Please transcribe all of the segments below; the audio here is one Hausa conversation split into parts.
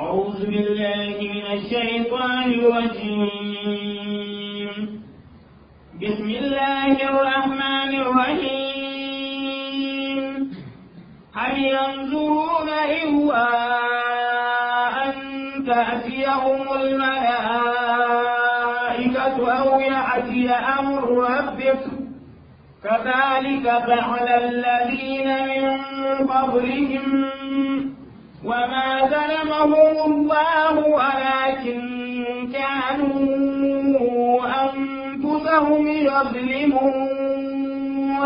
أعوذ بالله من الشيطان الرجيم بسم الله الرحمن الرحيم هل ينظرون إلا أن تأتيهم الملائكة أو يأتي أمر ربك كذلك فعل الذين من قبلهم وما ظلمهم الله ولكن كانوا أنفسهم يظلمون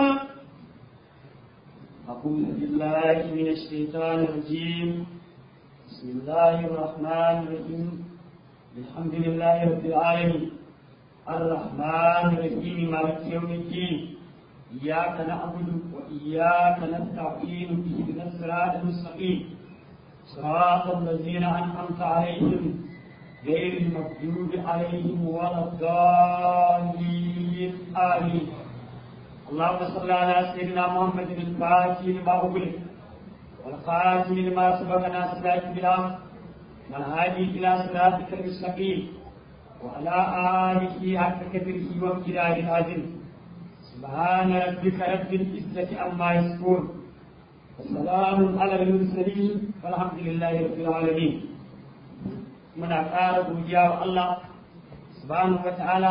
أعوذ بالله من الشيطان الرجيم بسم الله الرحمن الرحيم الحمد لله رب العالمين الرحمن الرحيم مالك يوم الدين إياك نعبد وإياك نستعين اهدنا الصراط المستقيم صراط الذين أنعمت عليهم غير المغضوب عليهم ولا الضالين آمين اللهم صل على سيدنا محمد الفاتح لما أغلق والخاتم لما سبق ناصر بالحق والهادي إلى صراطك المستقيم وعلى آله حق قدره وامتداد العظيم سبحان ربك رب العزة عما يصفون وسلام على المرسلين والحمد لله رب العالمين من أقارب وجاء الله سبحانه وتعالى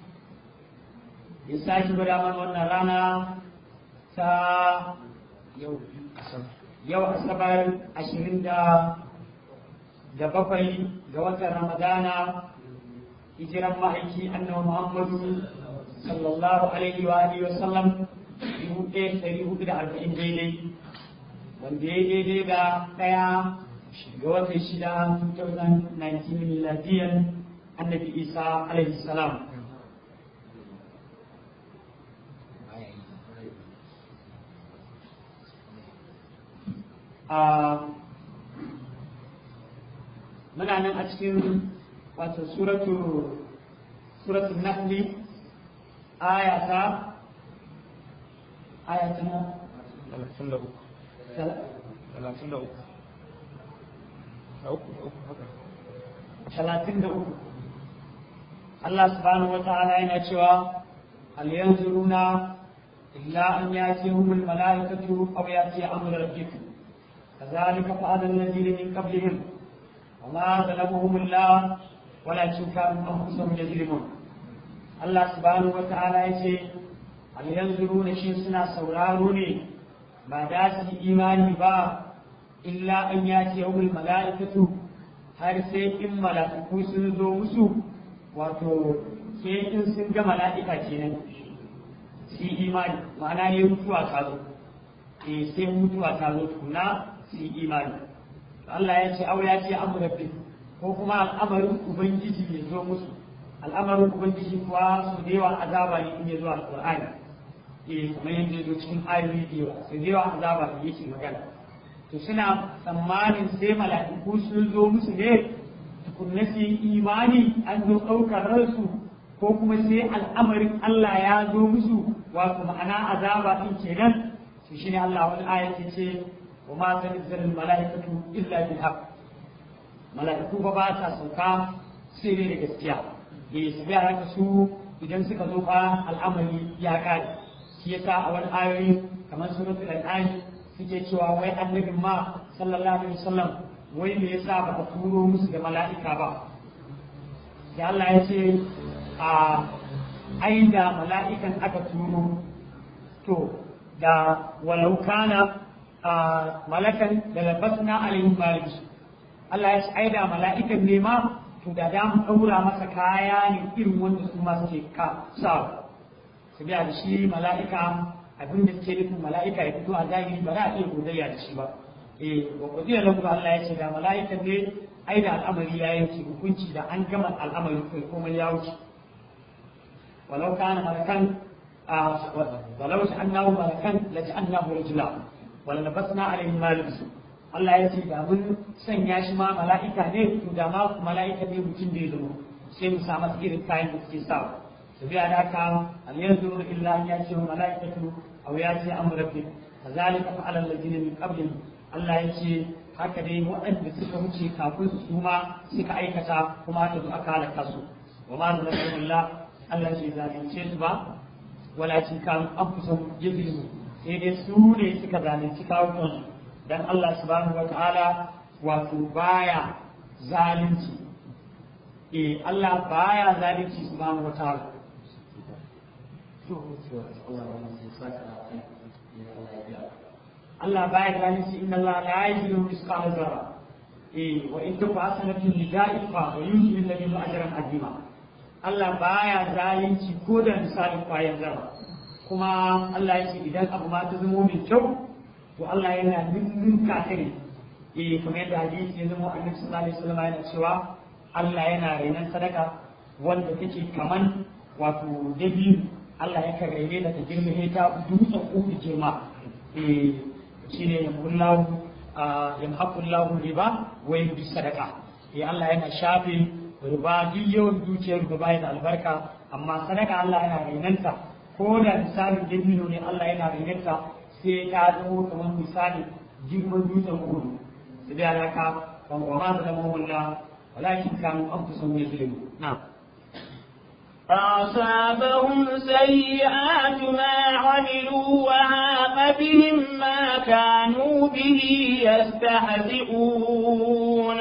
ya sake gwada mana wannan rana ta yau asabar ashirin da da bakwai ga watan ramadana hijiran ma'aiki annabi muhammadu sallallahu alaihi wa alihi wa sallam dubu ɗaya ɗari hudu da arba'in daidai wanda ya daidai da ɗaya ga watan shida 2019 miladiyan annabi isa alaihi salam muna nan a cikin wato suratu suratu nahli aya ta aya ta na talatin da uku talatin da uku da uku da uku haka talatin da uku Allah subhanahu wa ta'ala yana cewa hal yanzuruna illa an yatihum al malaikatu aw yati amru rabbika كذلك فعل الذين من قبلهم وما ظلمهم الله ولكن كانوا انفسهم يظلمون الله سبحانه وتعالى يقول هل ينظرون شيء سنا سوراروني ما داس إيماني با إلا أن يأتي يوم الملائكة har sai in mala'iku sun zo musu wato sai in sun ga mala'ika kenan su imani ma'ana ne mutuwa ta zo eh sai mutuwa ta zo tukuna su yi imani Allah ya ce au ya ce amurabbi ko kuma al'amarin ubangiji ya zo musu al'amarin ubangiji kuwa su da yawa azaba ne in ya zo alqur'ani eh kamar yadda ya zo cikin ayoyi da yawa su da yawa azaba ne yake magana to suna tsammanin sai mala'iku sun zo musu ne tukunna su yi imani an zo ɗaukar ransu ko kuma sai al'amarin Allah ya zo musu wato ma'ana azaba din kenan to shine Allah wani ayati ce وما تنزل الملائكة إلا بالحق ملائكة بابا سوكا سيري لجسيا يسبيع لك سو idan suka zo fa al'amari ya kare shi yasa a wani ayoyi kamar suratul an'am suke cewa wai annabin ma sallallahu alaihi wasallam wai me yasa ba ka turo musu da mala'ika ba da Allah ya ce a aida mala'ikan aka turo to da walau kana malakan da labasna alaihim maliki Allah ya aida mala'ikan ne ma to da da mu daura masa kaya ne irin wanda su ma suke ka sa su biya da shi mala'ika abin da suke nufin mala'ika ya fito a zahiri ba za a iya godayya da shi ba eh wa kudiyar lahu Allah ya ce da mala'ikan ne aida al'amari ya yanke hukunci da an gama al'amari kai komai ya wuce walau kana malakan ولو جعلناه ملكا لجعلناه رجلا وللبسنا عليهم ما لبسوا Allah ya ce da mun sanya shi ma mala'ika ne to da ma mala'ika ne mutum da ya zama sai mu sa masa irin kayan da suke sa su biya da ka al yanzu illa an ya ce wa mala'ikatu aw ya ce amru rabbik kazalika fa'ala alladhina min qablihim Allah ya ce haka dai waɗanda suka wuce kafin su ma suka aikata kuma aka zo aka halaka su wa ma zalakallah Allah bai zalunce su ba walakin kan anfusahum yuzlimun sai dai su ne suka zalunci kawunan dan Allah subhanahu wataala wato baya zalunci eh Allah baya zalunci subhanahu wataala Allah baya zalunci inna Allah la yuzlimu misqala zarra eh wa in tuqa hasanatun lidaifa wa yuzlimu alladhina ajran azima Allah baya zalunci ko da misalin kwayan zarra kuma Allah ya ce idan abu ma ta zama mai kyau to Allah yana ninninka ta ne eh kamar yadda hadisi ya zama annabi sallallahu alaihi wasallam yana cewa Allah yana rainan sadaka wanda take kaman wato dabi'u Allah ya kan raine da ta girma ta dutsen uku girma eh shine yamullahu yamhaqullahu riba wa yubdi sadaka eh Allah yana shafe riba duk yawan dukiyar riba da albarka amma sadaka Allah yana rainanta ko da misalin dabino ne Allah yana rainanta sai ya zama kamar misali girman dutsen uku su da alaka ban wa ma da zama wala walakin kanu an fi son yuzlimu na فأصابهم سيئات ما عملوا وعاق بهم ما كانوا به يستهزئون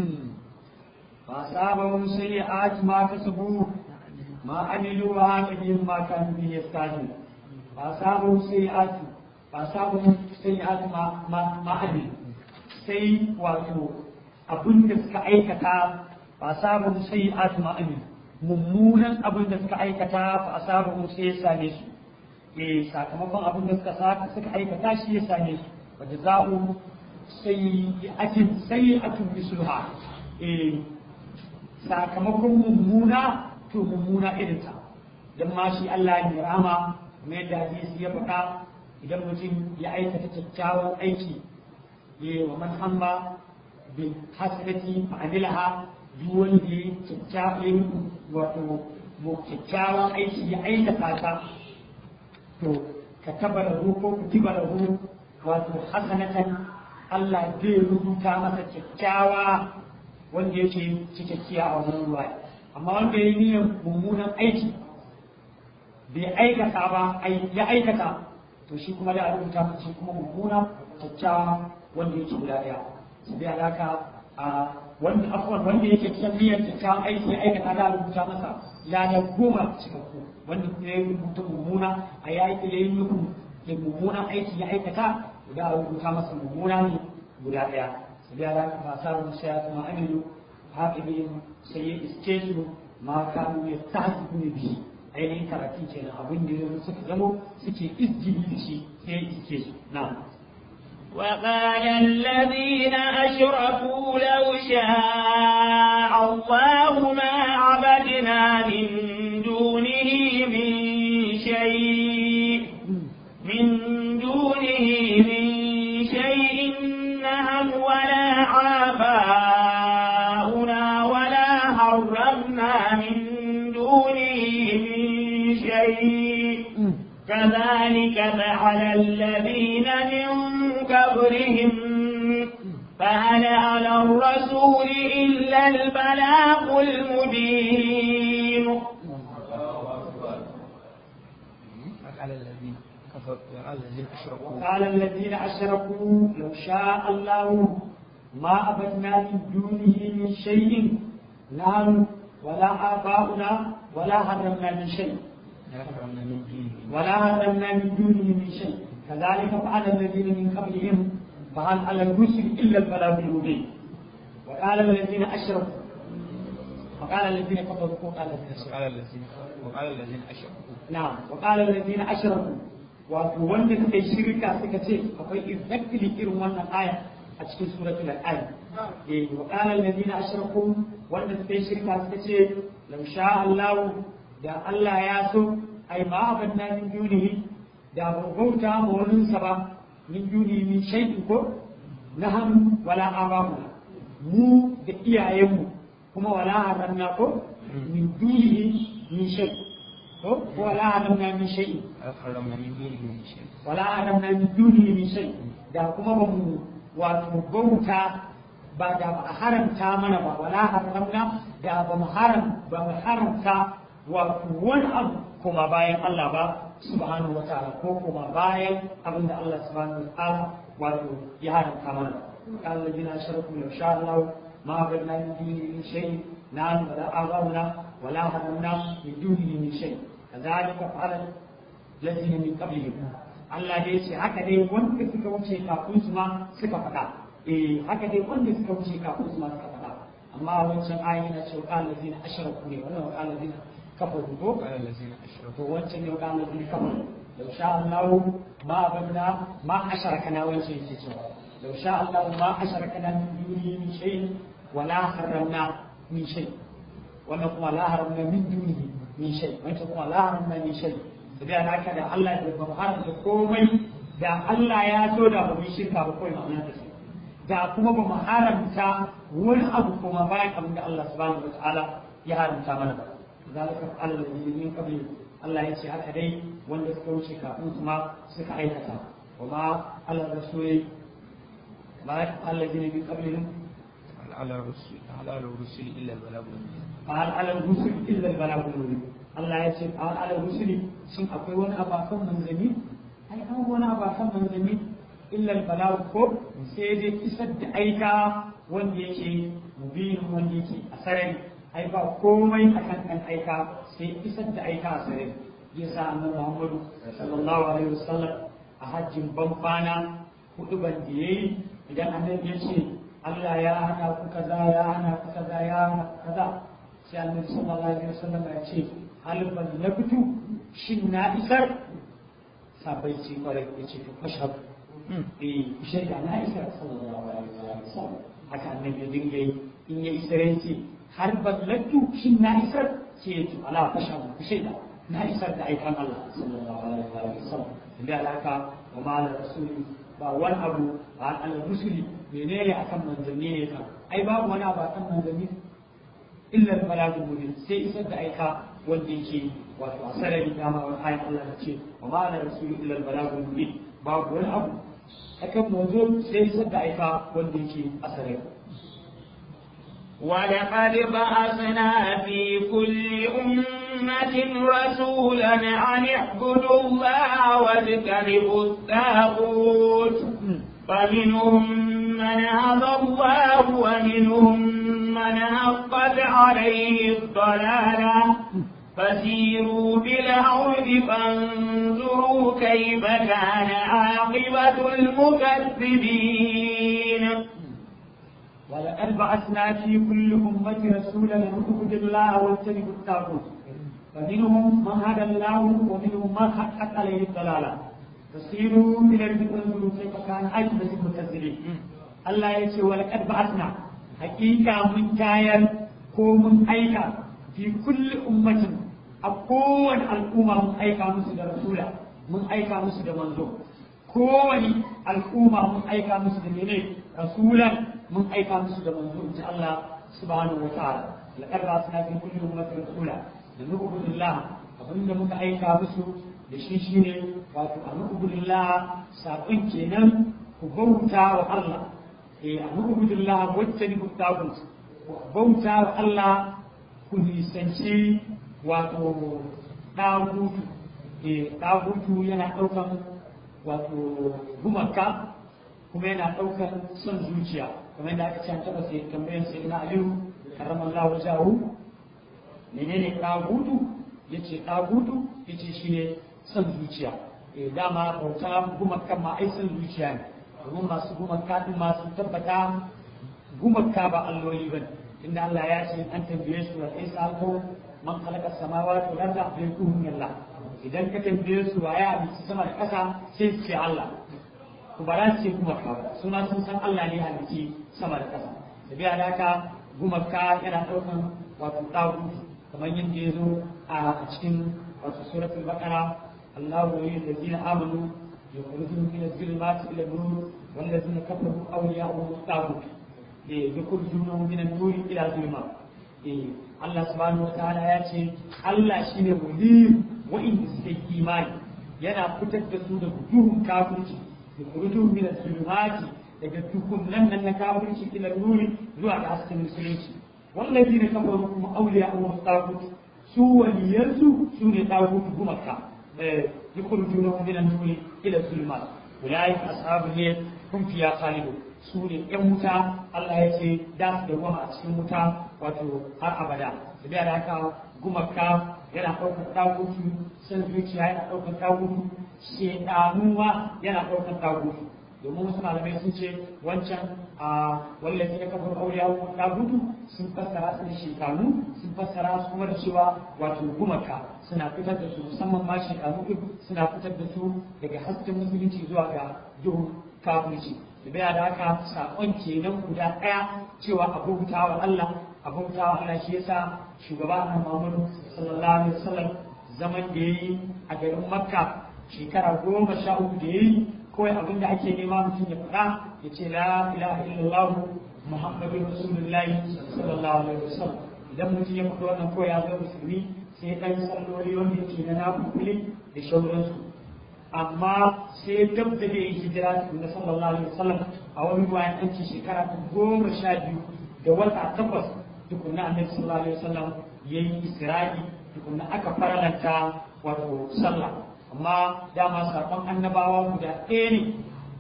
فأصابهم سيئات ما كسبوا ما عملوا وعاق بهم ما كانوا به يستهزئون فأصابهم سيئات فأصابهم سيئات ما ما ما عملوا sai wato abin da suka aikata ba sabon sai atuma amin mummunan abin da suka aikata ba sabon sai ya same su eh sakamakon abin da suka saka suka aikata shi ya same su wa jaza'u sayyi'atin sayyi'atun misluha eh sakamakon mummuna to mummuna irin ta dan ma shi Allah ya rama mai da hadisi ya faɗa idan mutum ya aikata kyakkyawan aiki wa man hamma bil hasanati fa'amilaha duk wanda ya kyakkyawan wato mu kyakkyawan aiki ya aikata ta to ka taba da ko ku tiba da wato hasanatan Allah zai rubuta masa kyakkyawa wanda yake cikakkiya a wannan ruwa amma wanda ya yi niyyar mummunan aiki bai aikata ba ya aikata to shi kuma da a rubuta masa shi kuma mummuna kyakkyawa wanda yake guda ɗaya su bi alaka a wanda afuwan wanda yake cikin niyyar kyakkyawan aiki ya aikata da rubuta masa lada goma cikakku wanda kuma ya rubuta mummuna a ya yi ya yi nufin da mummunan aiki ya aikata da a rubuta masa mummuna ne guda ɗaya su bi alaka ba sa wani sai ya kuma aminu haƙiƙin sai ya iske su ma kanu ya ta su ne biyu ainihin karatun kenan abin da suka zamo suke izgili da shi sai ya iske su na'am وقال الذين أشركوا لو شاء الله ما عبدنا من دونه من شيء من دونه من شيء نهم ولا آباؤنا ولا حرمنا من دونه من شيء كذلك فعل الذين من قبلهم فهل على الرسول إلا البلاغ المبين على الذين كفروا على الذين أشركوا قال الذين أشركوا لو شاء الله ما أبدنا من دونه من شيء نحن ولا آباؤنا ولا حرمنا من شيء يحرمنا من دينهم ولا حرمنا من دونه من شيء كذلك فعل الذين من قبلهم فهل على الرسل الا البلاغ المبين وقال الذين اشركوا وقال الذين كفروا وقال الذين أشركوا. وقال الذين وقال الذين أشركوا نعم وقال الذين اشركوا wato wanda suka yi shirka suka ce akwai exactly irin wannan aya a cikin suratul al eh wa qala alladhina ashraku wanda suka yi shirka suka ce law sha Allah da Allah ya so ai ma abanna min dunihi da ba bauta ma wani sa ba min dunihi min shay'in ko naham wala abamu mu da iyayenmu kuma wala haramna ko min dunihi min shay'in ko wala haramna min shay'in حرمنا من دينهم من شيء wala haramna min dunihi min shay da kuma ba mu wato bauta ba da ba a haramta mana ba wala haramna da ba mu haram ba mu haramta wato wani abu kuma bayan Allah ba subhanahu wa ta'ala ko kuma bayan abin da Allah subhanahu wa ta'ala wato ya haramta mana قال الذين اشركوا لو شاء الله ما عبدنا من دونه من شيء نعم ولا آباؤنا ولا هرمنا من دونه من شيء كذلك فعل الذين من قبلهم Allah dai ce haka dai wanda suka wuce kafin su ma suka faɗa eh haka dai wanda suka wuce kafin su ma suka faɗa amma wancan ayi na cewa qala allazina ashraku ne wannan qala allazina kafaru ko قال الذين أشركوا to wancan ne qala allazina kafaru law sha Allah ma abadna ma asharakana wancan yake cewa law sha Allah ma asharakana min dunihi min shay'in wala harramna min shay wannan kuma la haramna min dunihi min shay wancan kuma la haramna min shay da haka da Allah da ba haramta komai da Allah ya so da ba mu yi shirka ba kawai ma'ana da shi da kuma ba mu haramta wani abu kuma bayan abin da Allah subhanahu wataala ya haramta mana ba zalika Allah ne min qabli Allah ya ce haka dai wanda suka wuce kafin kuma suka aikata wa ma ala rasuli ma alladhina min qablihim على الرسل على الرسل إلا البلاغ المبين قال على الرسل illa al-balagh al-mubin Allah ya ce qal ala rusuli shin akwai wani abu akan manzanni ai an wani abu akan manzanni illa al-balagh ko sai dai isar da aika wanda yake mubin wanda yake a sarari ai ba komai akan kan aika sai isar da aika a sarari yasa annabi Muhammadu sallallahu alaihi wasallam a hajjin banfana hudu ban da yayi idan annabi ya ce Allah ya hana ku kaza ya hana ku kaza ya hana ku kaza sai annabi sallallahu alaihi wasallam ya ce hal ban na fito shin na isar sabai ce kwarai ya ce to fashab eh shaida na isar sallallahu alaihi wasallam haka annabi ya dinga yi in ya isar ya ce har ban lattu shin na isar sai ya ce ala fashab ku shaida na isar da aikan Allah sallallahu alaihi wasallam da alaka wa ma ala rasuli ba wani abu ba ala rusuli menene akan manzanni ne kan ai babu wani abu akan manzanni illa balagul mubin sai isar da aika wanda yake wato a sarari dama wani ayan Allah ta ce wa ma ala rasuli illa balagul mubin babu wani abu akan manzo sai isar da aika wanda yake a sarari ولقد بعثنا في كل أمة رسولا أن اعبدوا الله واجتنبوا الطاغوت فمنهم من هدى الله ومنهم من حقت عليه الضلالة فسيروا بالأرض فانظروا كيف كان عاقبة المكذبين ولقد بعثنا في كل أمة رسولا أن اعبدوا الله واجتنبوا الطاغوت فمنهم من هدى الله ومنهم من حقت عليه الضلالة فسيروا إلى الأرض فانظروا كيف كان عاقبة المكذبين الله يقول ولقد بعثنا حقيقة من كاير ko mun aika fi kulli ummatin a kowane al'umma mun aika musu da rasula mun aika musu da manzo kowane al'umma mun aika musu da mene rasulan mun aika musu da manzo in ji Allah subhanahu wa ta'ala laqad ba'athna fi kulli ummatin rasula da nu'budillah abinda muka aika musu da shi shine wato a nu'budillah sabon kenan ku bauta wa Allah eh a nu'budillah wacce ni ku tagut bauta wa Allah ku nisanci wato ɗagutu ɗagutu yana ɗaukan wato gumaka kuma yana ɗaukan son zuciya kamar yadda aka ce an taɓa sai tambayar sai na aliyu karamar lawa jahu menene ɗagutu ya ce ɗagutu ya ce shi ne son zuciya dama bauta gumakan ma ai son zuciya ne domin masu gumaka ɗin masu tabbata gumaka ba alloli ba inda Allah ya ce an tambaye su wa isa ko man khalaqa samawati wal arda bi Allah idan ka tambaye su wa ya abinci sama da ƙasa sai su ce Allah ku ba za su ce gumaka ba suna sun san Allah ne halitti sama da ƙasa da biya da haka gumaka yana ɗaukan wato ɗagu kamar yadda ya zo a cikin wato suratul baqara Allahu waliyul ladina amanu yukhrijuhum min adh-dhulumati ila an-nur والذين كفروا أولياءهم الطاغوت يخرجونهم من النور إلى الظلمات Allah subhanahu wa ta'ala ya ce Allah shi ne waliyu wa'inda suke imani yana fitar da su daga duhun kafirci da kurutun min zulumati daga tukunan nan na kafirci ila nuri zuwa ga hasken musulunci wallazi ne kafaru kuma auliya Allah tagut su waliyarsu su ne tagut gumaka yukhrijuna min an-nuri ila zulmat ulai ashabul ne kun fiya khalidu su ne yan wuta Allah ya ce da su da goma a cikin wuta wato har abada da da haka gumaka yana ɗaukar tagutu san zuciya yana ɗaukar tagutu shedanuwa yana ɗaukar tagutu domin wasu malamai sun ce wancan a wallafi na kafin auliya ta gudu sun fassara su da shekanu sun fassara su kuma da cewa wato gumaka suna fitar da su musamman ma shekanu ɗin suna fitar da su daga hasken musulunci zuwa ga duhun kafirci da bai da haka saƙon kenan guda ɗaya cewa abota wa Allah abota wa Allah shi yasa shugaba na Muhammadu sallallahu alaihi wasallam zaman da yayi a garin Makka shekara goma sha uku da yayi kawai abin da ake nema mutum ya faɗa ya ce la ilaha illallah muhammadu rasulullahi sallallahu alaihi wasallam idan mutum ya faɗi wannan kawai ya zama musulmi sai ɗan salloli wanda yake na nafukuli da shauransu amma sai dab da zai yi hijira na sallallahu alaihi wasallam a wani bayan an ce shekara ta goma sha biyu da wata takwas tukunna annabi sallallahu alaihi wasallam yayi isra'i tukunna aka faralanta wato sallah amma dama saƙon annabawa guda ɗaya ne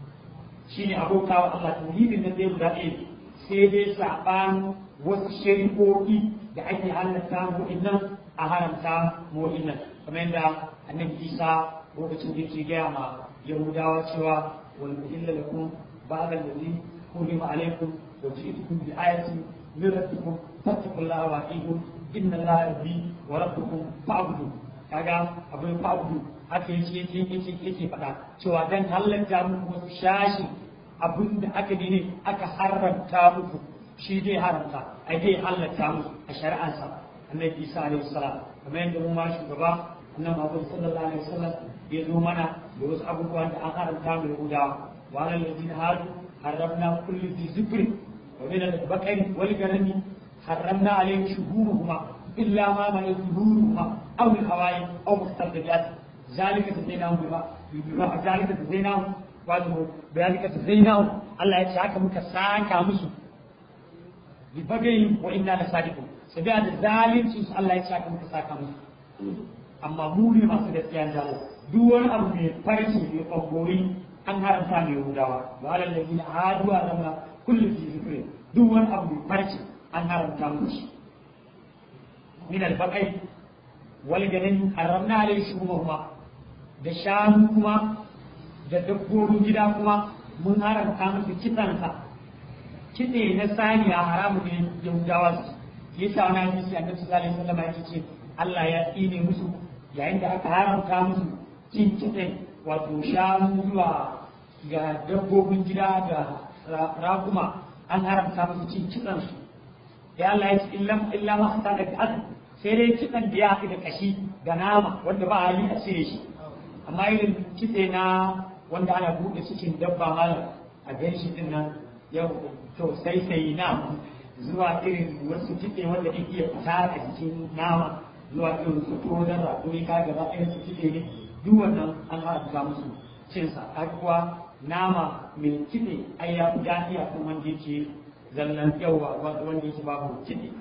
shi ne abokawa Allah tauhidin nan dai guda ɗaya sai dai saɓan wasu shari'o'i da ake halatta mu'innan a haramta mu'innan kamar yadda annabi Isa lokacin da yake gaya ma Yahudawa cewa wal illa lakum ba'da allazi hulima alaikum wa ji'tukum bi ayatin min rabbikum fattaqullaha wa atiqun inna allaha rabbi wa rabbukum fa'budu kaga abin fa'budu haka yake yake yake yake faɗa cewa dan halatta muku wasu shashi abin da aka ne aka haramta muku shi dai haramta ai dai halatta muku a shari'ansa annabi Isa alaihi salam kamar yadda mu ma shugaba annabi Muhammad sallallahu alaihi wasallam ya zo mana da wasu abubuwan da an haramta mu Yahudawa wa alal ladina hadu harramna kulli dhi zikri wa min al-baqari wal ghanami harramna alayhim shuhuruhuma illa ma ma yuzhuruhuma aw min hawa'i aw mustaqbilati ذلك تزيناهم بما بما ذلك تزيناهم wato ذلك تزيناهم Allah ya ce haka muka saka musu bi bagayi wa inna la sadiqun sabiya da zalunci su Allah ya ce haka muka saka musu amma mu ne masu gaskiya da Allah duk wani abu mai farci mai kwangori an haramta mai Yahudawa wa alal ladina hadu azamna kullu fi zikri duk wani abu mai farci an haramta musu min al-baqai wal ganin haramna alayhi shuhumahuma da shanu kuma da dabbobin gida kuma mun haramta musu kitsansa kitse na saniya haramu ne yahudawa su yi sa wani hadisi annabi sallallahu alaihi wasallam ya ce Allah ya tsine musu yayin da aka haramta musu cin kitse wato shanu zuwa ga dabbobin gida da raguma an haramta musu cin kitsansu ya Allah ya ce illa ma hasa da ta'ad sai dai kitsan da ya haɗu da kashi da nama wanda ba hali a cire shi amma irin kitse na wanda ana buɗe cikin dabba malam a gan shi din nan yau to sai sai na zuwa irin wasu kitse wanda ke iya fita a jikin nama zuwa irin su ko da rakuri ka gaba irin su kitse ne duk wannan an haramta musu cinsa har kuwa nama mai kitse ai ya fi daɗi a kan wanda yake zallan yawa wanda yake babu kitse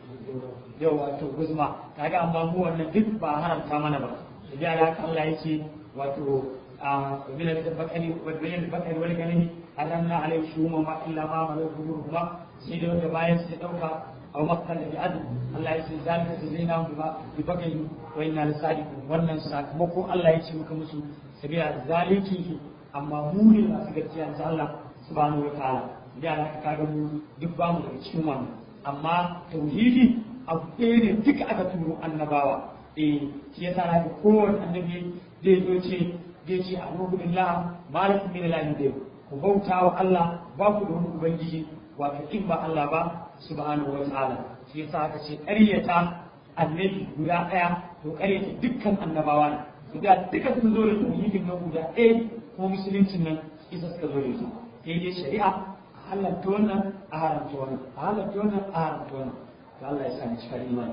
yawa to guzma kaga amma mu wannan duk ba haramta mana ba da haka Allah yake wato ومن البقر ومن البقر والغنم حرمنا عليه شهومهما الا ما ملك ظهورهما سيدي wanda bayan sai dauka aw makkan da adu Allah ya ce zalika zaina bi bagai wa inna lasadiqun wannan sakamako Allah ya ce muka musu sabila zaliki amma mu ne masu gaskiya insha Allah subhanahu wa ta'ala da haka kaga mu duk ba mu daga cikin wannan amma tauhidi abu ɗaya ne duka aka turo annabawa eh shi yasa na ga kowane annabi zai zo ce zai ce a billah malakum min ilahin da ku bauta wa Allah ba ku da wani ubangiji wato in ba Allah ba subhanahu wa ta'ala shi yasa aka ce ƙaryata annabi guda ɗaya to ƙaryata dukkan annabawa ne su da duka sun zo da tauhidin nan guda ɗaya kuma musuluncin nan isa suka zo da su sai dai shari'a a halatta wannan a haramta wannan a halatta wannan a haramta wannan to Allah ya sani cikin imani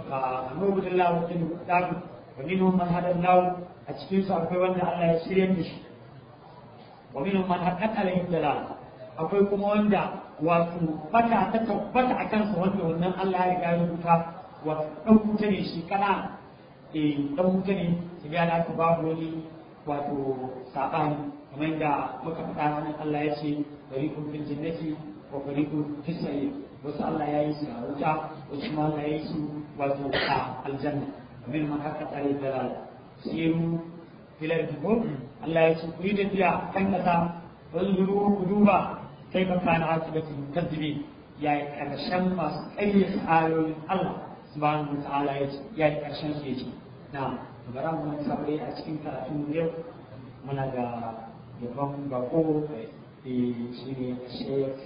a annabi billahi wa inna dagu wa minhum man hada Allah a cikin su akwai wanda Allah ya shirya da shi wa minhum man haqqat alayhi dalal akwai kuma wanda wato bata ta tabbata a kansa wanda wannan Allah ya riga ya rubuta wato dan wuta ne shi kana eh dan wuta ne su ga da aka babu wani wato sabani kamar yadda muka faɗa wannan Allah ya ce fariqun fil jannati wa fariqun fis sa'ir wasu Allah ya yi su a wuta wasu ma Allah ya yi su wato a aljanna min man haka tsare da siru filar dubu Allah ya ce ku yi tafiya kan kasa wanzuru ku duba kai ka kana hasibatu kaddibi ya yi karshen masu ƙayyade ayoyin Allah subhanahu wa ta'ala ya ce ya yi karshen su yace na bara mu nan sabai a cikin karatun yau muna da yaban bako shi ne Sheikh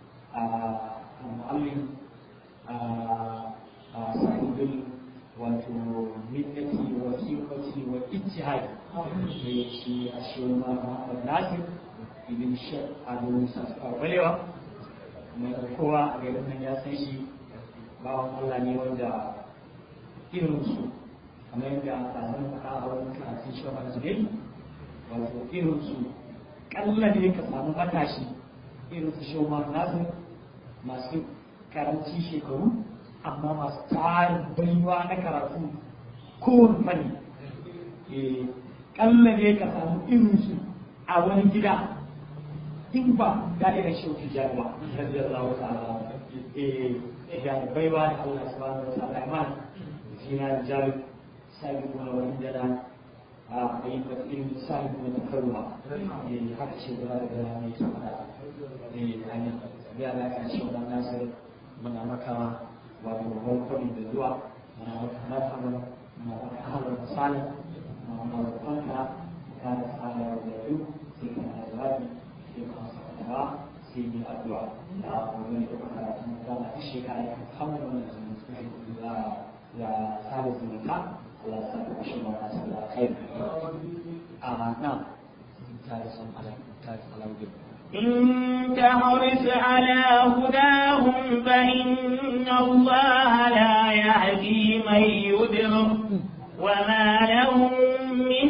المعلم صاحب والمنة والثقة والاجتهاد في الشيخ محمد ناصر ibn shek ado balewa mai kowa a garin nan ya san shi bawan Allah ne wanda irin su kamar yadda a tsarin faɗa a wani karatun shi wa zubin wato irin su kalla ne ka samu matashi irin su shi wa nasu masu karanci shekaru amma masu tarin baiwa na karatu kowane fanni kalla ne ka samu irin su a wani gida in ba da'irar shauki jarwa radiyallahu ta'ala eh da baiwa da Allah subhanahu wa ta'ala iman fina jari sabiqu wa indana a ayi da ilmi sahibu na takarwa eh haka ce da da mai tsada eh amin ya la kan shi da nasir muna maka wato hukumi da zuwa muna maka marhaba muna maka ahlan wa sahlan muna maka kanka kana sala da yau sai kana jawabi ba sai yi addu'a da wani da kuma karatun da na ta shekara ya kama wani da ya saba zumunta Allah ya saba shi ma ta sallah kai a na ta da san ala ta da alawudin إن تحرص على هداهم فإن الله لا يهدي من يضل وما لهم من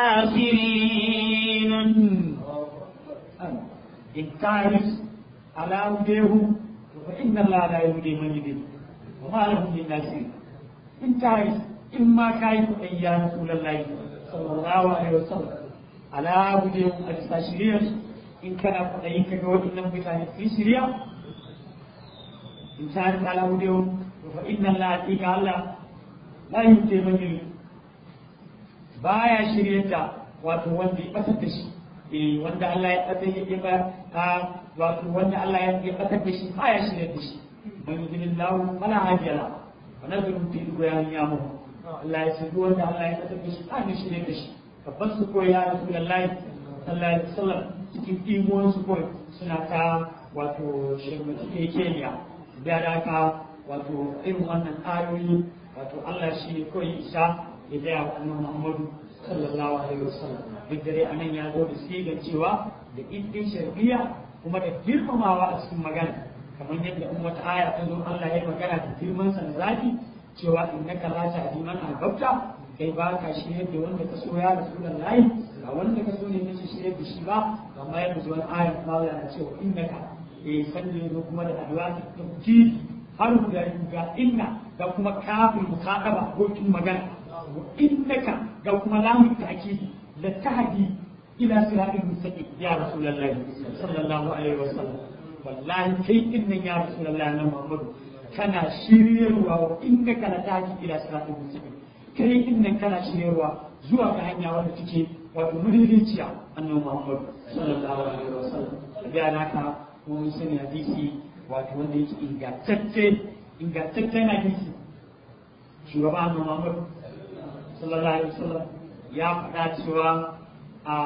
ناصرين إن تعرف على هديه فإن الله لا يهدي من يضل وما لهم من ناصرين إن تعرف إما كيف أن يا رسول الله صلى الله عليه وسلم على هديه التشريع إن كان فإنك جود إنهم بتاعي في سوريا إن تعرف على هديه فإن الله أتيك الله لا يهدي من يضل baya shirye da wato wanda ya batar da shi eh wanda Allah ya batar ya ba a wato wanda Allah ya batar da shi baya shirye da shi man yudillahu fala hadiya la wa nadru fi duyan yamu Allah ya shirye wanda Allah ya batar da shi ba ne shirye da shi babban su koyi ya Rasulullahi sallallahu alaihi wasallam cikin imon su koyi suna ta wato shirme keniya da da ka wato irin wannan ayoyi wato Allah shi ne koyi isa ya gaya wa annabi Muhammadu sallallahu alaihi wasallam duk dare anan ya zo da sigar cewa da iddin shar'iyya kuma da girmamawa a cikin magana kamar yadda in wata aya ta zo Allah ya magana da girman sa zaki cewa innaka la ta'di man ahbabta kai ba ka shirye da wanda ka so ya rasulullahi ga wanda ka so ne ne shirye da shi ba amma yadda zuwa aya kuma Allah ya ce wa innaka eh sanne zo kuma da addu'a ta tauki har guda ga inna da kuma kafin mukaddaba abokin magana وإنك لو كما لا بالتأكيد لتهدي إلى صراط مستقيم يا رسول الله صلى الله عليه وسلم والله كي إن يا رسول الله أنا محمد كان شرير وإنك لتهدي إلى صراط مستقيم كي إن كان شرير زوا كهنيا ولا تجي ومريريتيا أنه محمد صلى الله عليه وسلم بأنك mun sani hadisi wato wanda yake ingantacce ingantaccen hadisi shugaban Muhammad sallallahu alaihi wasallam ya faɗa cewa a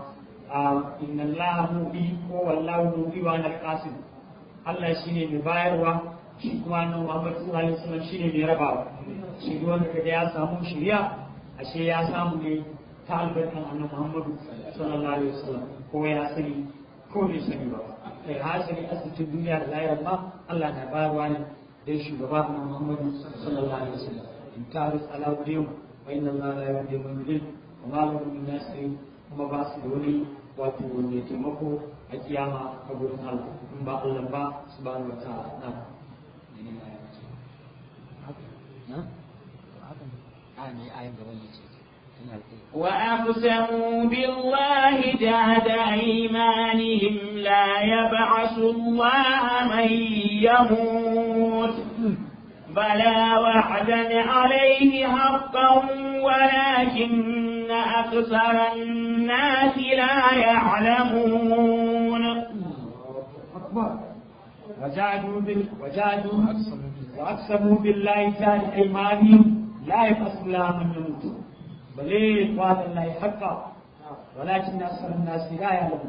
a inna Allah mubi ko wallahu mubi wa na qasim Allah shine mai bayarwa shi kuma nan Muhammad sallallahu alaihi wasallam shine mai rabawa shi duk wanda kaga ya samu shiriya ashe ya samu ne ta albarkan annabi Muhammad sallallahu alaihi wasallam ko ya sani ko bai sani ba kai hasali asibitin duniya da lahira ma Allah na bayarwa ne dai shugaba annabi Muhammad sallallahu alaihi wasallam in taris ala wudiyu وإن الله لا يهدي من يضل وما له من ناصر kuma ba su da wani wato mai taimako a kiyama a gurin Allah in ba Allah ba subhanahu wa ta'ala na وأقسموا بالله جهد أيمانهم لا يبعث الله من يموت بلى وعدا عليه حقا ولكن أكثر الناس لا يعلمون وجادوا بال وجادوا واقسموا بالله جهد ايمانهم لا يبعث الله من يموت بل وعد الله حقا ولكن اكثر الناس لا يعلمون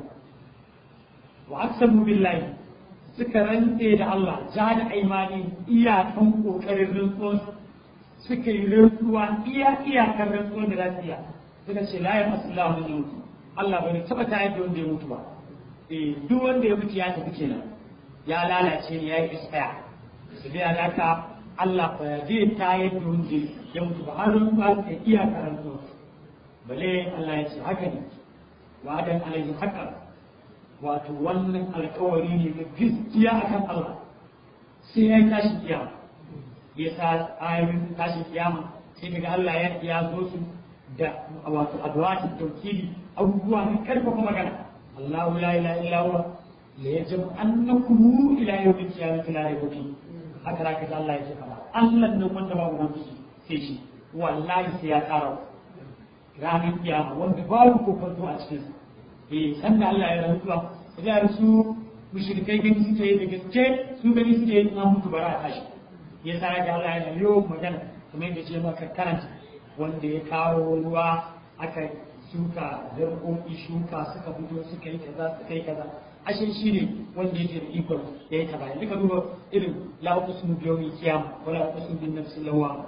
واقسموا بالله suka rantse da Allah ja da aimani iyakan kokarin rantsuwan suka yi rantsuwa iya iyakan rantsuwan da za su iya suka ce la ya masu lamun mutu Allah bai taba tayar da wanda ya mutu ba eh duk wanda ya mutu ya tafi kenan ya lalace ne ya yi isaya su biya laka Allah ba zai tayar da wanda ya mutu ba har ba ka iya karanto bale Allah ya ce haka ne wa'adan alaihi haka wato wannan alkawari ne na gaskiya akan Allah sai ya yi tashi kiyama ya sa ayoyin tashi kiyama sai daga Allah ya ya zo su da wato adwatin tawkili abubuwa ne karfafa magana Allahu la ilaha illa huwa ليجمعنكم الى يوم القيامه لا ريب فيه haka zaka ji Allah ya ce fara Allah nan wanda babu wani sai shi wallahi sai ya tsara ranar kiyama wanda babu kokonto a cikin eh san da Allah ya rantsuwa da su mushrikai gani suke yi da gaske su gani suke yi na mutu bara a tashi ya sa da Allah ya yi magana kamar yadda ce maka karanta wanda ya kawo ruwa aka shuka zarkoki shuka suka fito suka yi kaza suka yi kaza ashe shi ne wanda yake da ikon ya yi ta bayan duka duba irin la uqsimu bi yawmil qiyamah wa la uqsimu bin nafsil lawwam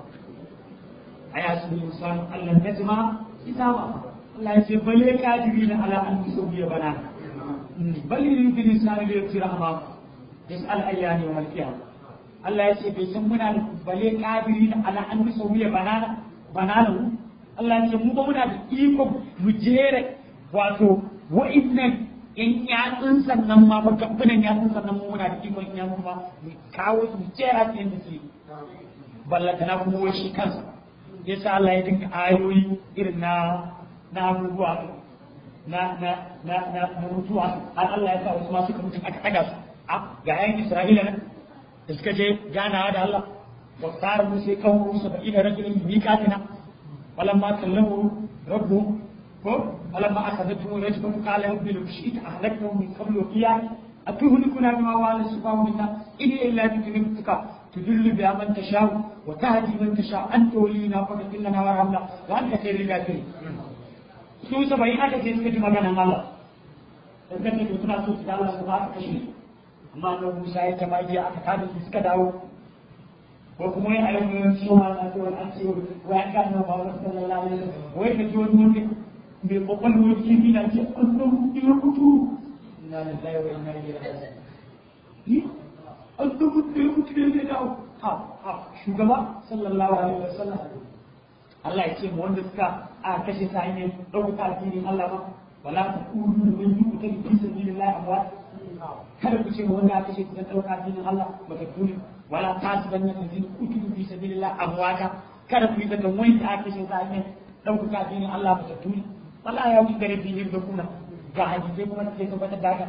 ayatu insan Allah najma kitaba Allah ya ce bale kadiri na ala an tusawiya bana bal yuridu lisan li yusira amam yas'al ayyani yawmal qiyamah Allah ya ce bai san muna da bale kadiri na ala an tusawiya banana banana Allah ya ce mu ba muna da ikon mu jere wato wa'innan in yatsun sannan ma ba gabunan yatsun sannan mu muna da ikon in yatsun ma mu kawo su mu jera su yadda su ballata na kuma wai shi kansa yasa Allah ya dinga ayoyi irin na na abubuwa na na na na na mutuwa har Allah ya sa wasu ma suka mutu aka taga su a ga yayin Isra'ila nan da suka je ganawa da Allah wa tsara musu kan musu ba ina rajulun miqatina walamma kallahu rabbu ko فلما أخذته رجفة قال رب لو شئت أهلكته من قبل وإياي أتهلكنا بما وعد السفهاء منا إن إلا بذنبك تذل بها من تشاء وتهدي من تشاء أنت ولينا فاغفر لنا وارحمنا وأنت خير الغافرين su saba'in aka ce suka ji maganan Allah dan kan da suna so su dawo su ba aka kashe amma nan Musa ya tama jiya aka tada su suka dawo ko kuma ya ayyuka su ma na to an ce wa an ga nan ba sallallahu alaihi wasallam wai ka ji wani mutum mai kwakwalwar kifi na ce an san ya mutu na da zai wa ina yi rasa ni an san mutu ya mutu ne da dawo ha ha shugaba sallallahu alaihi wa sallam Allah ya ce mu wanda suka a kashe sa ne ɗauka addinin Allah ba wala ta kudu da min yuku ta fi sabilillah amwat kada ku ce mu wanda aka kashe dan ɗauka addinin Allah ba ta kuni wala ta su banna ta zin kutu fi sabilillah amwata kada ku yi da wanda aka kashe sa ne ɗauka addinin Allah ba ta kuni wala ya wuce gare biyu da kuna ga hadisai kuma da ke tabbatar da haka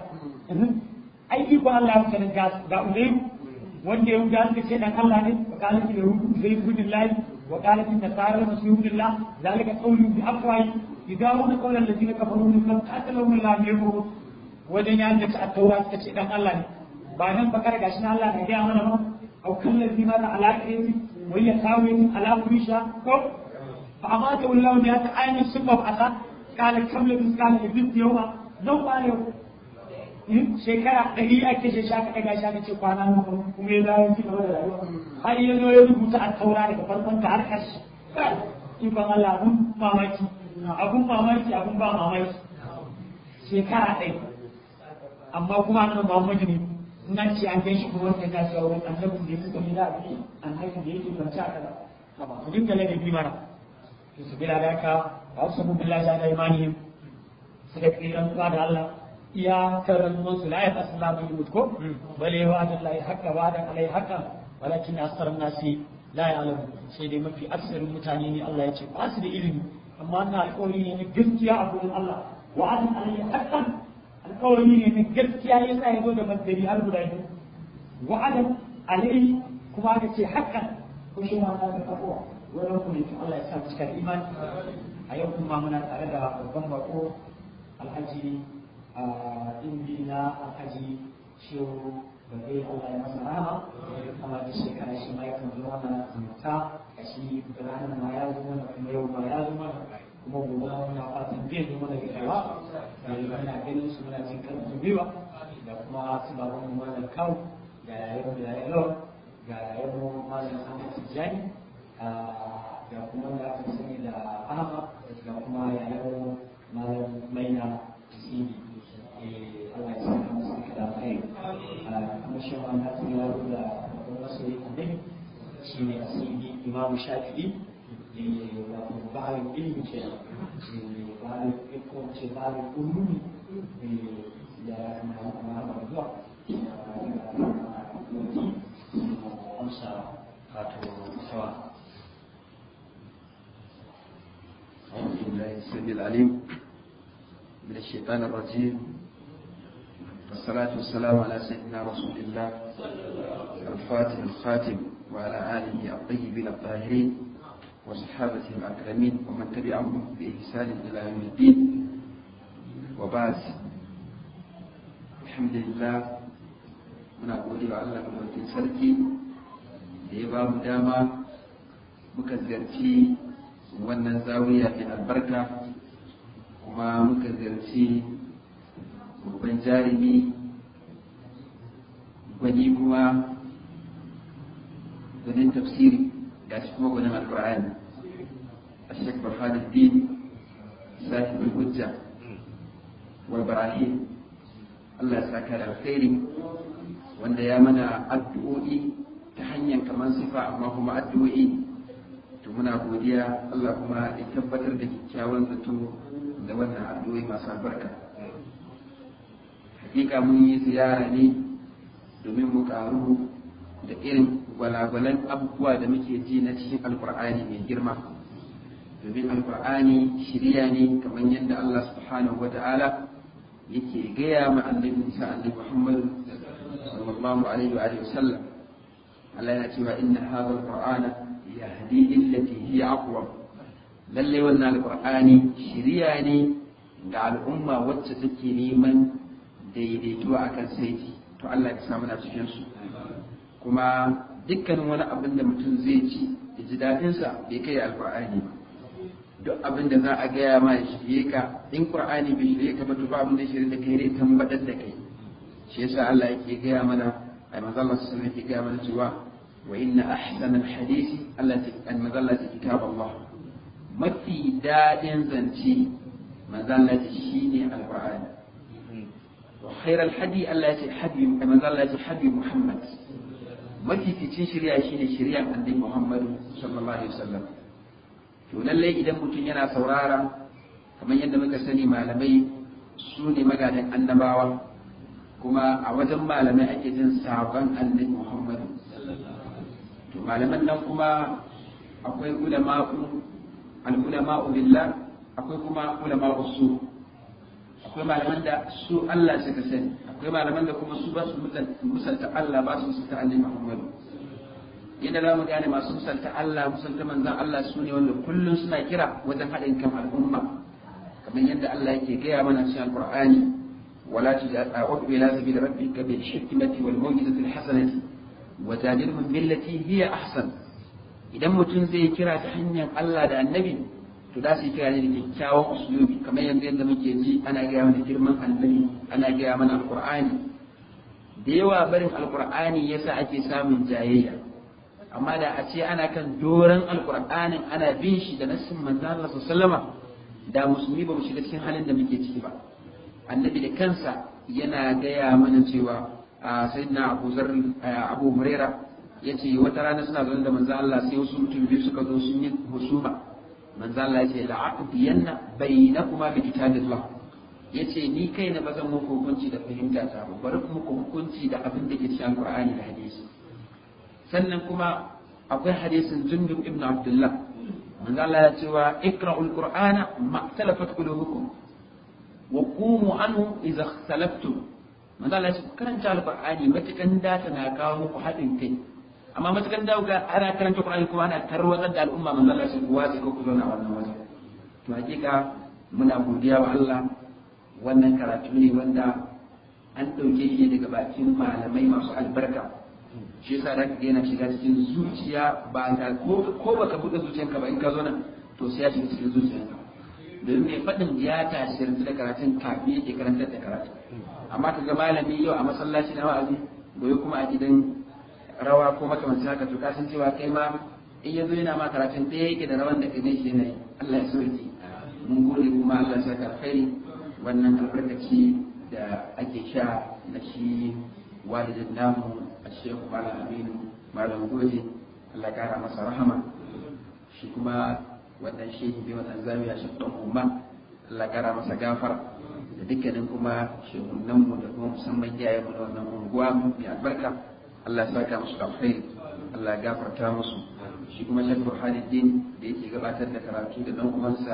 ai iko Allah ya sanin ga ga ulairu wanda ya wuce suka ce dan Allah ne wa qalat da ruhu zai gudun lahi wa qalat in nasara masih billah zalika qawlu bi afwahi yidawuna qawlan alladhina kafaru min lam qatalahum Allah yabu wajen ya da a taura suka ce dan Allah ne ba nan bakar gashi na Allah ne ya mana ba au kallazi ma ala qawli wa yasawi ala murisha ko fa amata wallahu ya ta ainin sunna asa قال كم لبس قال لبس يوما نو قال shekara ɗari ake shi shaka ɗaga shi aka ce kwana nan kuma ya dawo ci gaba da rayuwa har ya zo ya rubuta a taura daga farkon ta har ƙarshe ikon Allah abun mamaki abun mamaki abun ba mamaki shekara ɗaya amma kuma annabi Muhammadu ne nan ce an gan shi kuma wanda ya cewa wani annabin da ya suka yi da abin annabin da yake kwanci a kaza ku dinga ladabi mana to su bila da ka ba su sabu billahi da imanihim suka kiran zuwa da Allah iya karan su la ya tasallamu yumut ko bale wa adallahi haqqa wa adan alai haqqa walakin asarun nasi la ya'lamu sai dai mafi aksarin mutane ne Allah ya ce ba su da ilimi amma na alƙawari ne na gaskiya a gurin Allah wa adan alai haqqan alƙawari ne na gaskiya yasa ya zo da masdari har guda biyu wa adan alai kuma aka ce haqqan ko shi ma na da takwa wannan kuma Allah ya sa mu cika imani a yau kuma muna tare da babban bako alhaji a indi na alhaji shehu bagai Allah ya masa rama kuma da shekara shi ma yakan zo mana zumunta a shi ranar ma ya zo mana kuma yau ma ya zo mana kuma gobe muna fatan bai zo mana gidawa da muna ganin su muna jin karfin gwiwa da kuma su baban mu malam kawo da yayin da yayin lawan ga yayin mu malam Ahmad Tijjani da kuma da aka sani da Ahmad da kuma yayin malam Maina Sidi Allah ya saka musu duka da alkhairi kuma shi ma na tuni ya da babban masoyi annabi shi ne asiri imamu shafi'i wato bayan ilimi ke bayan ko ce bayan ulumi da na na zuwa amsa wato sawa أعوذ بالله السميع العليم من الشيطان الرجيم والصلاة والسلام على سيدنا رسول الله الفاتح الخاتم وعلى آله الطيبين الطاهرين وصحابته الأكرمين ومن تبعهم بإحسان إلى يوم الدين وبعد الحمد لله muna gode wa Allah madaukakin sarki da ya ba mu dama muka ziyarci wannan zawiya mai albarka kuma muka ziyarci babban jarumi gwani kuma gwanin tafsiri ga shi kuma gwanin alkur'ani a shek burhanuddin sahibul hujja wal barahim Allah ya saka da alkhairi wanda ya mana addu'o'i ta hanyar kamar sifa amma kuma addu'o'i to muna godiya Allah kuma ya tabbatar da kyakkyawan zato da wannan addu'o'i masu albarka hakika mun yi ziyara ne domin mu karu da irin gwalagwalan abubuwa da muke ji na cikin alkur'ani mai girma domin alkur'ani shirya ne kamar yadda Allah subhanahu wa ta'ala yake gaya ma annabi Musa annabi Muhammad sallallahu alaihi wa alihi wasallam Allah yana cewa inna hadha alqur'ana yahdi illati hiya aqwam lalle wannan alqur'ani shiriya ne ga al'umma wacce take neman daidaituwa akan saiti to Allah ya samu na cikin su kuma dukkanin wani abin da mutum zai ci ya ji daɗin sa bai kai alqur'ani ba duk abin da za a gaya ma ya shirye ka in qur'ani bai shirye ka ba to ba abin da shirye da kai ne tambadar da kai shi yasa Allah yake gaya mana ai manzo Allah sallallahu alaihi wasallam yake gaya mana cewa wa inna ahsana alhadisi allati an mazallati kitab Allah mafi dadin zance mazallati shine alqur'ani wa khair alhadi allati hadi mazallati hadi Muhammad mafi ficin shari'a shine shari'ar annabi Muhammad sallallahu alaihi wasallam to lallai idan mutum yana saurara kamar yadda muka sani malamai su ne magadan annabawa kuma a wajen malamai ake jin sabon annabi Muhammadu to malaman nan kuma akwai ulama'u al-ulama'u billah akwai kuma ulama'u su akwai malaman da su Allah suka sani akwai malaman da kuma su ba su musalta Allah ba su musalta annabi Muhammadu yadda za mu gane masu musalta Allah musalta manzan Allah su ne wanda kullum suna kira wajen haɗin kan al'umma kamar yadda Allah yake gaya mana cikin Al-Qur'ani ولا تدعو إلى سبيل ربك بالحكمة والموجزة الحسنة وجادلهم بالتي هي أحسن idan mutum zai kira ta hanyar Allah da annabi to da su kira ne da kyakkyawan uslubi kamar yanzu yadda muke ji ana gaya mana girman annabi ana gaya mana alqur'ani da yawa barin alqur'ani yasa ake samun jayayya amma da a ce ana kan doron alqur'anin ana bin shi da nassin manzo Allah sallallahu alaihi da musulmi ba mu shiga cikin halin da muke ciki ba annabi da kansa yana gaya mana cewa a sayyidina abu zar abu huraira ya ce wata rana suna zaune da manzo Allah sai wasu mutum biyu suka zo sun yi husuma manzo Allah ya ce la'aqdiyanna bainakuma bi kitabillah ya ce ni kai na ba zan muku hukunci da fahimta ta ba bari muku hukunci da abin da ke cikin Qur'ani da hadisi sannan kuma akwai hadisin Jundub ibn Abdullah manzo Allah ya cewa ikra'ul qur'ana ma talafat qulubukum wa qumu anhu idza ikhtalaftum manzo Allah ya ce karanta alqur'ani matukan da na kawo muku haɗin kai amma matukan da ga ana karanta qur'ani kuma ana tarwatsar da al'umma manzo Allah ya ce ku wace ko ku zauna a wannan waje to hakika muna godiya wa Allah wannan karatu ne wanda an ɗauke shi daga bakin malamai masu albarka shi yasa da ka yana shiga cikin zuciya ba ta ko baka buɗe zuciyanka ba in ka zo nan to sai ya shiga cikin zuciyanka domin mai faɗin ya tasirantu da karatun kafin yake karantar da karatu amma ka ga malami yau a masallaci na wa'azi gobe kuma a gidan rawa ko makamancin haka to ka san cewa kai ma in ya zo yana ma karatun ɗaya yake da rawan da kai ne shi yanayi Allah ya sauke mun gode kuma Allah ya saka alkhairi wannan albarkaci da ake sha na shi walidin namu a shehu malam aminu malam goje Allah kara masa rahama shi kuma wannan shehi bai wannan zamiya shi ɗan umma Allah kara masa gafara da dukkanin kuma shehunanmu da kuma musamman iyayen mu da wannan unguwa mai albarka Allah ya saka musu alkhairi Allah ya gafarta musu shi kuma shek burhanuddin da yake gabatar da karatu da dan uwansa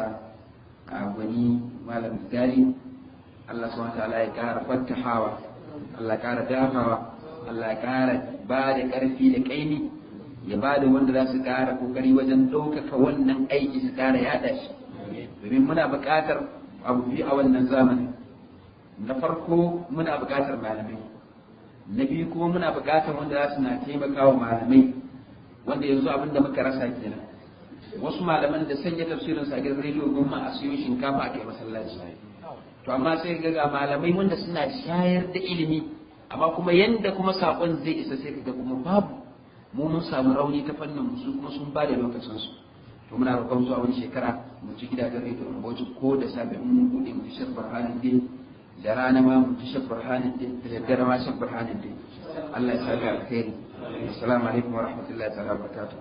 a gwani malam gari Allah subhanahu wa ta'ala ya kara fattahawa Allah ya kara dafawa Allah ya kara ba da karfi da kaini ya ba da wanda za su kara kokari wajen ɗaukaka wannan aiki su kara yada shi domin muna buƙatar abu biyu a wannan zamani na farko muna buƙatar malamai na biyu kuma muna buƙatar wanda za su na taimaka wa malamai wanda yanzu abin da muka rasa kenan wasu malaman da sanya tafsirin sa gidan rediyo goma a siyo shinkafa a kai masallaci to amma sai ga ga malamai wanda suna shayar da ilimi amma kuma yanda kuma sakon zai isa sai kaga kuma babu mu mun samu rauni ta fannin su kuma sun ba da lokacin su to muna roƙon zuwa wani shekara mu ci gidajen rediyo mu bauchi ko da safe mun bude mu ci burhanin din da rana ma mu ci burhanin din da daddare ma ci burhanin din Allah ya saka alkhairi assalamu alaikum wa rahmatullahi ta'ala wa barakatuh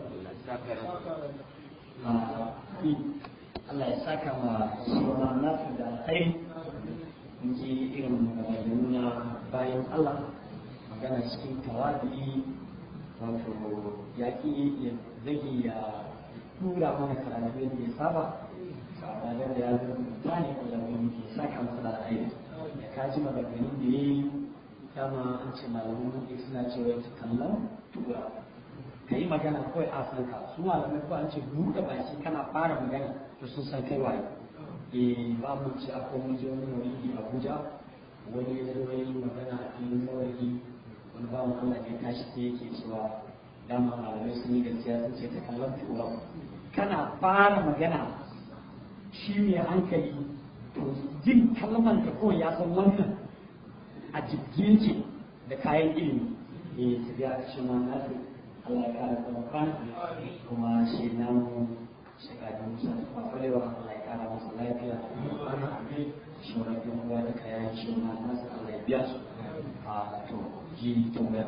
Allah ya saka ma sauran nasu da alkhairi in ji irin maganganu na bayan Allah magana cikin tawadi wato yaƙi ya zage ya tura mana karatu yadda ya saba ba da ya zama mutane ko da wani ke saka masa da alkhairi ya kaji maganganun da ya yi dama an ce malamin muke suna cewa ta kallon tura ka yi magana kawai a san ka su malamai ko an ce buɗe baki kana fara magana to sun san kai waye eh ba mu ce akwai mun je wani wani Abuja wani ya zo yi magana a cikin saurayi wani ba mu Allah ya tashi sai yake cewa dama malamai sun yi gaskiya sun ce ta kallon tura kana fara magana shi ne hankali to jin kalman ka kawai ya san wannan a jirgin ce da kayan ilimi eh su biya shi ma nasu Allah ya kara tsawakan kuma shi nan shekadun musa kuma kwarewa Allah ya kara masa lafiya ana abin shi wani yan uwa da kayan shi ma nasu Allah ya biya su a to ji tambaya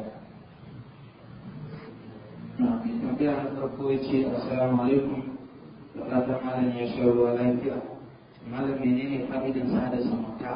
tambaya na farko ya ce assalamu alaikum da fatan malam ya sha ruwa lafiya malam menene fa'idan sada zumunta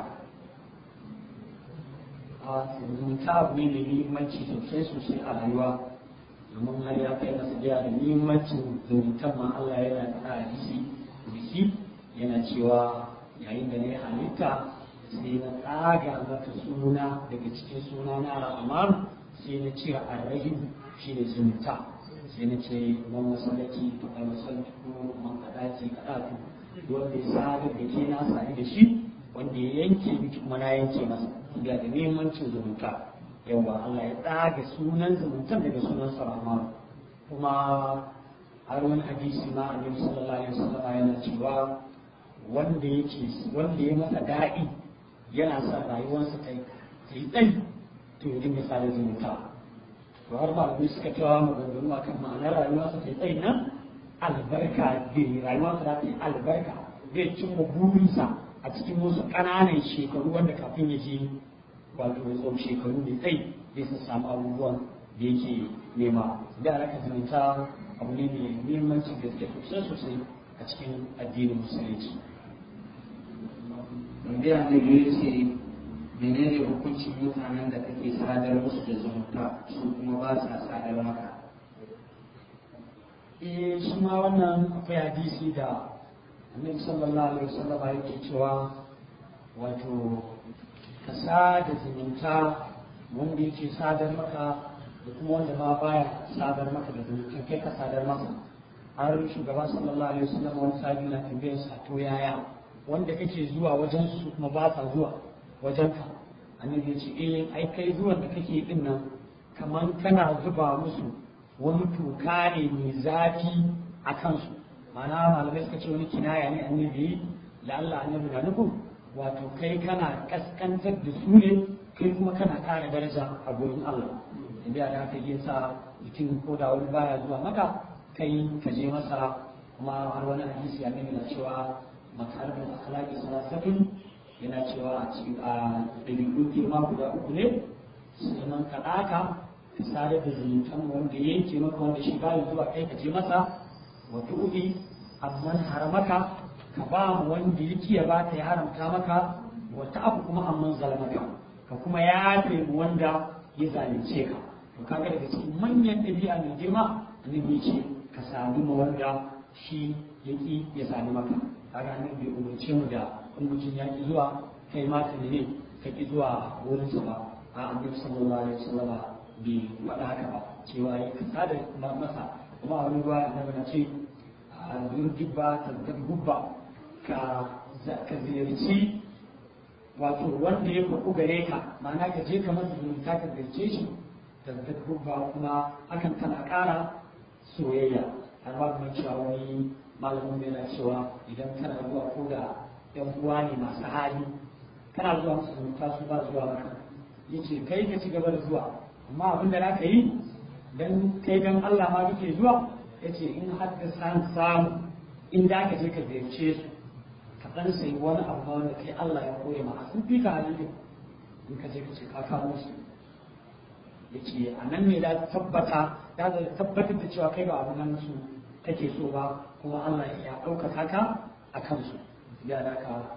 a zumunta abu ne mai muhimmanci sosai sosai a rayuwa domin har ya kai masa da muhimmancin zumuntan ma Allah yana da hadisi bisi yana cewa yayin da ne halitta sai na tsaga mata suna daga cikin suna na al'amar sai na cire arrahim shi ne zumunta sai na ce man masallaci to ai masallaci ko man kadaci kadatu wanda ya sare da ke na sare da shi wanda ya yanke miki kuma na yanke masa ga da muhimmancin zumunta yawa Allah ya tsaga sunan zumuntan daga sunan sarama kuma har wani hadisi ma annabi sallallahu alaihi wasallam yana cewa wanda yake wanda ya masa daɗi yana sa rayuwarsa ta yi tsayi to ya dinga sa zumunta to har ba mu suka cewa maganganu akan ma'anar rayuwarsa ta yi tsayi nan albarka zai rayuwarsa za ta yi albarka zai cimma burinsa a cikin wasu ƙananan shekaru wanda kafin ya je wato ya tsawon shekaru mai tsayi zai sun samu abubuwan da yake nema da alaka zumunta abu ne mai muhimmanci da suke sosai sosai a cikin addinin musulunci tambaya na biyu ce menene hukuncin mutanen da kake sadar musu da zumunta su kuma ba sa sadar maka eh shi ma wannan akwai hadisi da annabi sallallahu alaihi wasallam yake cewa wato ka sada zumunta wanda yake sadar maka da kuma wanda ma baya sadar maka da zumunta kai ka sadar maka har shugaba sallallahu alaihi wasallam wani sabi na tambayar sa to yaya wanda kake zuwa wajen su kuma ba sa zuwa wajen ka annabi ya ce eh ai kai zuwan da kake din nan kaman kana zuba musu wani toka ne mai zafi a kansu ma'ana malamai suka ce wani kinaya ne annabi da Allah annabi na nufin wato kai kana kaskantar da su ne kai kuma kana kara daraja a gurin Allah inda da haka yi sa mutum ko da wani baya zuwa maka kai ka je masa kuma har wani hadisi annabi na cewa makarabin akhlaqi salasatun yana cewa a cikin a dabi'u girma guda uku ne sunan ka ɗaka ka sadar da zumuntan wanda ya yanke maka wanda shi bayan zuwa kai ka je masa wa tu'udi amman haramaka ka ba mu wanda yake ya bata ya haramta maka wa ta'afu kuma amman zalamaka ka kuma yafe mu wanda ya zalunce ka to kaga daga cikin manyan ɗabi'a mai girma annabi ce ka sadu ma wanda shi yaki ya sadu maka kaga annabi bai umarce mu da in mutum ya ki zuwa kai ma ka ne ka ki zuwa wurinsa ba a annabi sallallahu alaihi wasallama bai faɗa haka ba cewa ya kasa da masa kuma a wani ruwa annabi na ce a gubba ta gubba ka ka ziyarci wato wanda ya faɗu gare ka ma'ana ka je ka masa zumunta ka ziyarce shi da ta gubba kuma hakan tana ƙara soyayya har ba kuma cewa wani malamin yana cewa idan kana zuwa ko da yan uwa ne masu hali kana zuwa musu zumunta su ba zuwa maka yace kai ka ci gaba da zuwa amma abin da zaka yi dan kai dan Allah ma kake zuwa yace in har ka san samu in da ka je ka ziyarce su ka dan sai wani abu ma wanda kai Allah ya koya ma sun fi ka hali in ka je ka ce ka kawo musu yace a nan ne da tabbata da tabbatar da cewa kai ba abin nan su kake so ba kuma Allah ya ɗaukaka ka a kansu ya da ka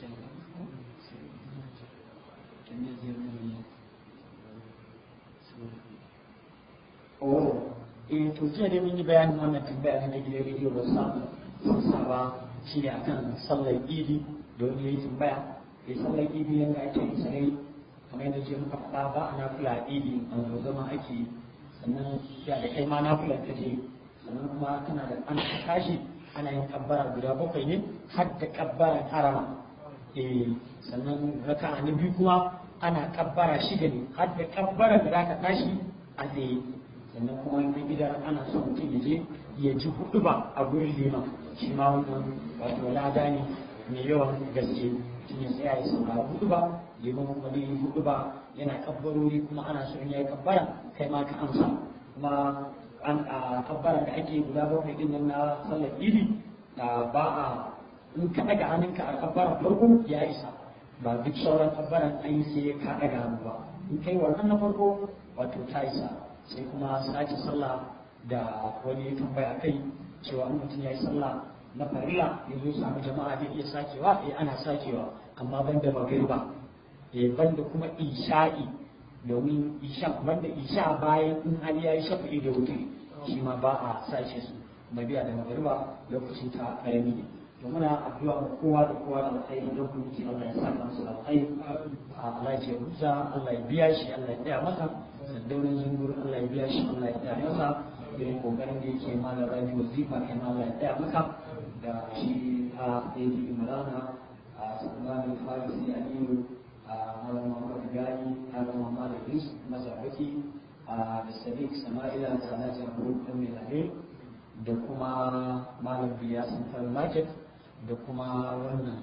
Oh, eh to jiya dai mun yi bayanin wannan tambaya na gidan rediyo ba sa sa ba shi ne akan sallar idi don yayi tambaya eh sallar idi yanda ake yi sai kamar yadda je muka faɗa ba a nafila idi an zo zama ake yi sannan ya da kai ma nafila ta je sannan kuma kana da an tashi ana yin kabbara guda bakwai ne har da kabbaran harama eh sannan raka'a na biyu kuma ana kabbara shida ne har da kabbara da zaka tashi a tsaye sannan kuma na gida ana son mutum ya je ya ji hudu ba a gurin liman shi ma wannan wato lada ne mai yawan gaske mutum ya tsaya ya saurara hudu ba liman kuma zai yi hudu ba yana kabbarori kuma ana son ya yi kabbara kai ma ka amsa kuma an a kabbaran da ake guda bakwai din nan na sallar idi ba a in ka daga hannunka a kabbaran farko ya isa ba duk sauran kabbaran an yi sai ka daga hannu ba in kai wannan na farko wato ta isa sai kuma sake sallah da wani ya tambaya kai cewa in mutum ya yi sallah na farilla ya zo samu jama'a zai iya sakewa eh ana sakewa amma ban da magriba eh ban da kuma isha'i domin isha banda isha bayan in hali ya yi shafa'i da wuce shi ma ba a sashe su mabiya da magariba lokacin ta karami ne to muna addu'a ga kowa da kowa da alkhairi don kuma ki Allah ya saka musu alkhairi Allah ya ruza Allah ya biya shi Allah ya tsaya masa daurin zungur Allah ya biya shi Allah ya tsaya masa irin kokarin da yake mana rabi wazifa kai ma Allah ya tsaya maka da shi a Eji Imrana a Salman Farisi Aliyu a Malam Muhammad Gani Malam Muhammad Idris Mazabaki a da Sadiq Sama'ila da Alhaji Abu Dan Mai da kuma Malam Biya Central Market da kuma wannan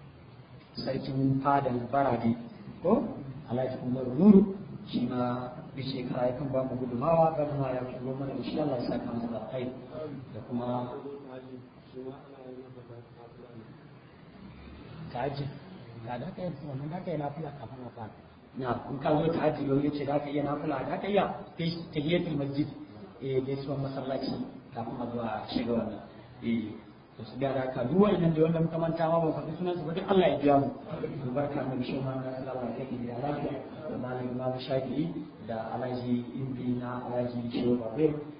sarkin fadan barade ko Alhaji Umar Nuru shi ma bi shekara ya kan ba mu gudumawa ga ma ya shigo mana insha Allah ya saka masa da kai da kuma kaji ka da kai wannan da kai na fula kafin na fara na in ka zo ta yau yace da ka iya na fula da ka iya tahiyatul masjid eh dai suwan masallaci kafin a zuwa shiga wannan eh to su ga haka duk wa'annan da wanda muka manta ma ba faɗi sunan su ba duk Allah ya biya mu albarka mai shi ma na Allah ya kike da lafiya da malam Imam Shafi'i da Alhaji Imbi na Alhaji Shehu Babir